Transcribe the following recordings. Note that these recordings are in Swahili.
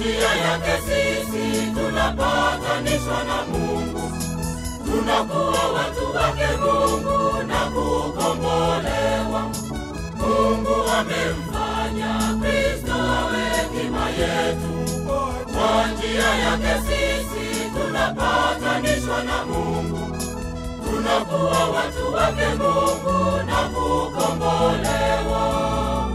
njia yake sisi tunapatanishwa na Mungu, tunakuwa watu wake Mungu na kukombolewa. Mungu amemfanya Kristo awe hekima yetu. Kwa njia yake sisi tunapatanishwa na Mungu, tunakuwa watu wake Mungu na kukombolewa.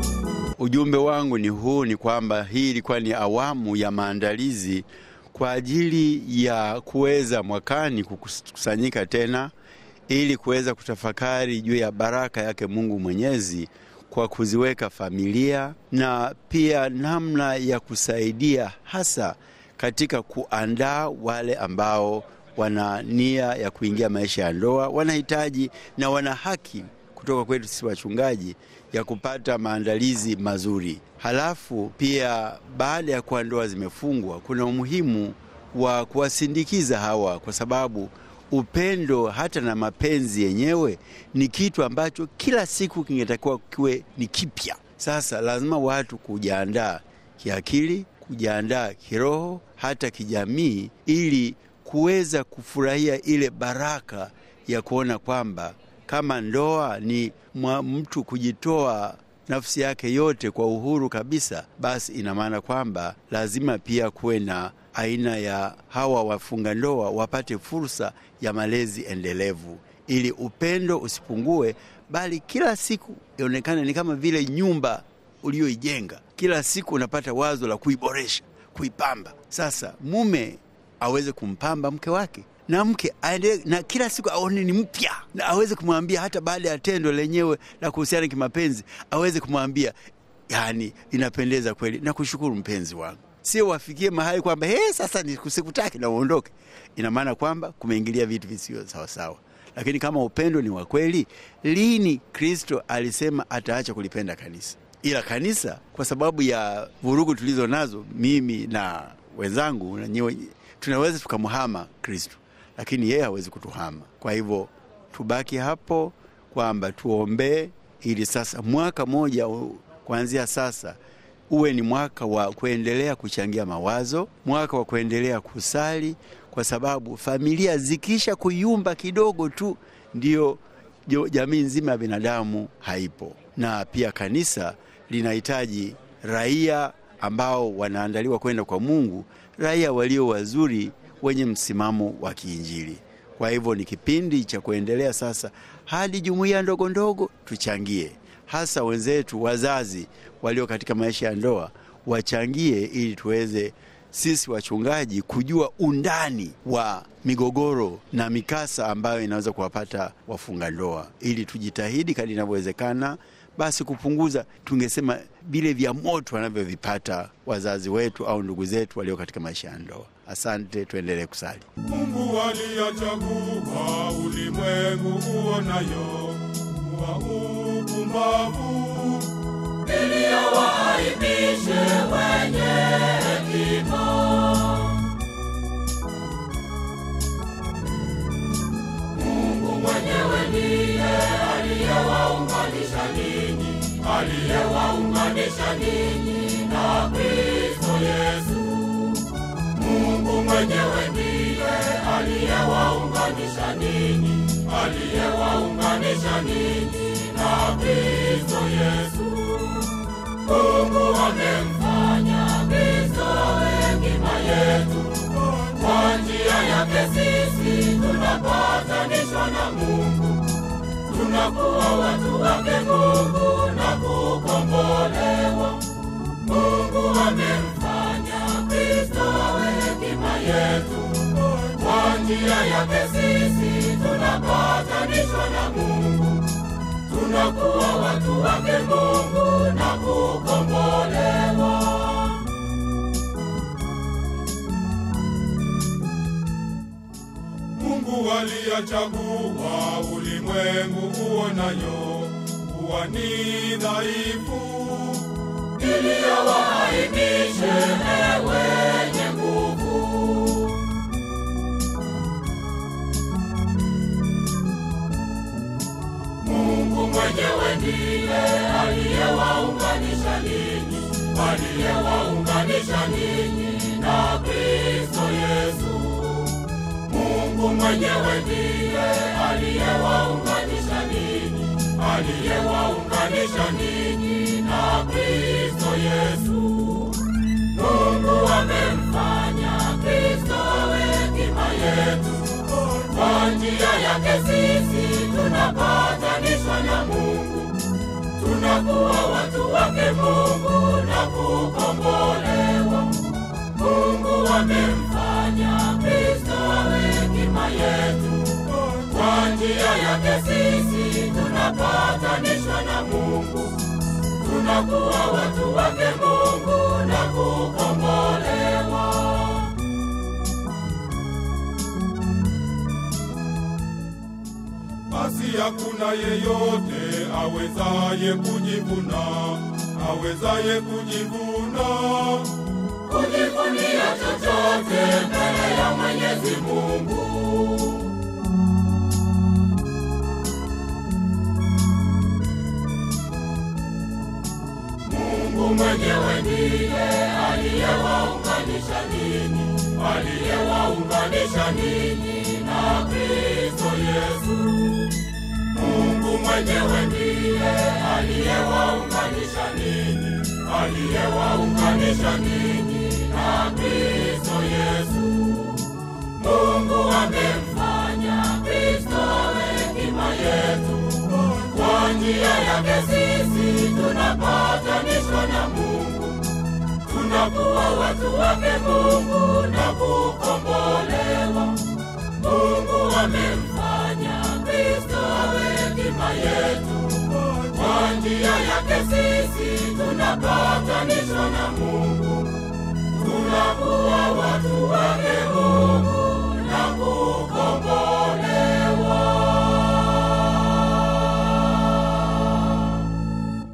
Ujumbe wangu ni huu, ni kwamba hii ilikuwa ni awamu ya maandalizi kwa ajili ya kuweza mwakani kukusanyika tena ili kuweza kutafakari juu ya baraka yake Mungu Mwenyezi kwa kuziweka familia na pia namna ya kusaidia hasa katika kuandaa wale ambao wana nia ya kuingia maisha ya ndoa, wanahitaji na wana haki kutoka kwetu sisi wachungaji ya kupata maandalizi mazuri. Halafu pia baada ya kuwa ndoa zimefungwa, kuna umuhimu wa kuwasindikiza hawa, kwa sababu upendo hata na mapenzi yenyewe ni kitu ambacho kila siku kingetakiwa kiwe ni kipya. Sasa lazima watu kujiandaa kiakili, kujiandaa kiroho, hata kijamii, ili kuweza kufurahia ile baraka ya kuona kwamba kama ndoa ni mwa mtu kujitoa nafsi yake yote kwa uhuru kabisa, basi ina maana kwamba lazima pia kuwe na aina ya hawa wafunga ndoa wapate fursa ya malezi endelevu, ili upendo usipungue, bali kila siku ionekane ni kama vile nyumba uliyoijenga. Kila siku unapata wazo la kuiboresha, kuipamba. Sasa mume aweze kumpamba mke wake na mke aende na kila siku aone ni mpya, na aweze kumwambia hata baada ya tendo lenyewe la kuhusiana kimapenzi, aweze kumwambia yani, inapendeza kweli na kushukuru mpenzi wangu. Sio wafikie mahali kwamba he, sasa sikutaki na uondoke. Ina maana kwamba kumeingilia vitu visivyo sawasawa. Lakini kama upendo ni wa kweli, lini Kristo alisema ataacha kulipenda kanisa? Ila kanisa kwa sababu ya vurugu tulizo nazo, mimi na wenzangu na nyewe, tunaweza tukamhama Kristo lakini yeye hawezi kutuhama. Kwa hivyo tubaki hapo kwamba tuombee, ili sasa mwaka moja kuanzia sasa uwe ni mwaka wa kuendelea kuchangia mawazo, mwaka wa kuendelea kusali, kwa sababu familia zikisha kuyumba kidogo tu, ndio jamii nzima ya binadamu haipo. Na pia kanisa linahitaji raia ambao wanaandaliwa kwenda kwa Mungu, raia walio wazuri wenye msimamo wa kiinjili. Kwa hivyo ni kipindi cha kuendelea sasa hadi jumuiya ndogo ndogo tuchangie, hasa wenzetu wazazi walio katika maisha ya ndoa wachangie, ili tuweze sisi wachungaji kujua undani wa migogoro na mikasa ambayo inaweza kuwapata wafunga ndoa, ili tujitahidi kadri inavyowezekana basi kupunguza, tungesema vile vya moto wanavyovipata wazazi wetu au ndugu zetu walio katika maisha ya ndoa. Asante, tuendelee kusali. Mungu aliyachagua ulimwengu uonayo wa upumbavu, ili awaaibishe wenye hekima. Mungu mwenyewe ndiye aliyewaunganisha ninyi, aliyewaunganisha ninyi na Kristo Yesu. Mungu mwenyewe ndiye aliyewaunganisha ninyi, aliyewaunganisha ninyi na Kristo Yesu. Mungu amemfanya Kristo awe hekima yetu. Kwa njia yake sisi tunapatanishwa na Mungu, tunakuwa watu wake Mungu na kukombolewa. Mungu amemfanya Kristo awe hekima yetu. Kwa njia yake sisi tunapatanishwa na Mungu, tunakuwa watu wake Mungu na kukombolewa. Mungu aliyachagua ulimwengu uonayo kuwa ni dhaifu, ili awaaibishe wenye nguvu. Mungu mwenyewe ndiye aliyewaunganisha ninyi, aliyewaunganisha ninyi na Kristo Yesu. Mungu mwenyewe ndiye aliyewaunganisha ninyi, aliyewaunganisha ninyi na Kristo Yesu. Mungu amemfanya Kristo awe hekima yetu. Kwa njia yake sisi tunapatanishwa na Mungu, tunakuwa watu wake Mungu na kukombolewa. Mungu amemfanya Kristo awe hekima yetu. Kwa njia yake sisi tunapatanishwa na Mungu, tunakuwa watu wake Mungu na kukombolewa. basi hakuna yeyote awezaye kujivuna, awezaye kujivuna. kujivunia chochote mbele ya Mwenyezi Mungu. Mungu mwenyewe ndiye aliyewaunganisha ninyi, aliyewaunganisha ninyi na Kristo Yesu. Mungu mwenyewe ndiye aliyewaunganisha ninyi, aliyewaunganisha ninyi na Kristo Yesu. Mungu amemfanya Kristo awe hekima yetu. Kwa njia yake sisi tunapatanishwa na Mungu, tunakuwa watu wake Mungu na kukombolewa. Mungu amemfanya Kristo awe hekima yetu. Kwa njia yake sisi tunapatanishwa na Mungu, tunakuwa watu wake Mungu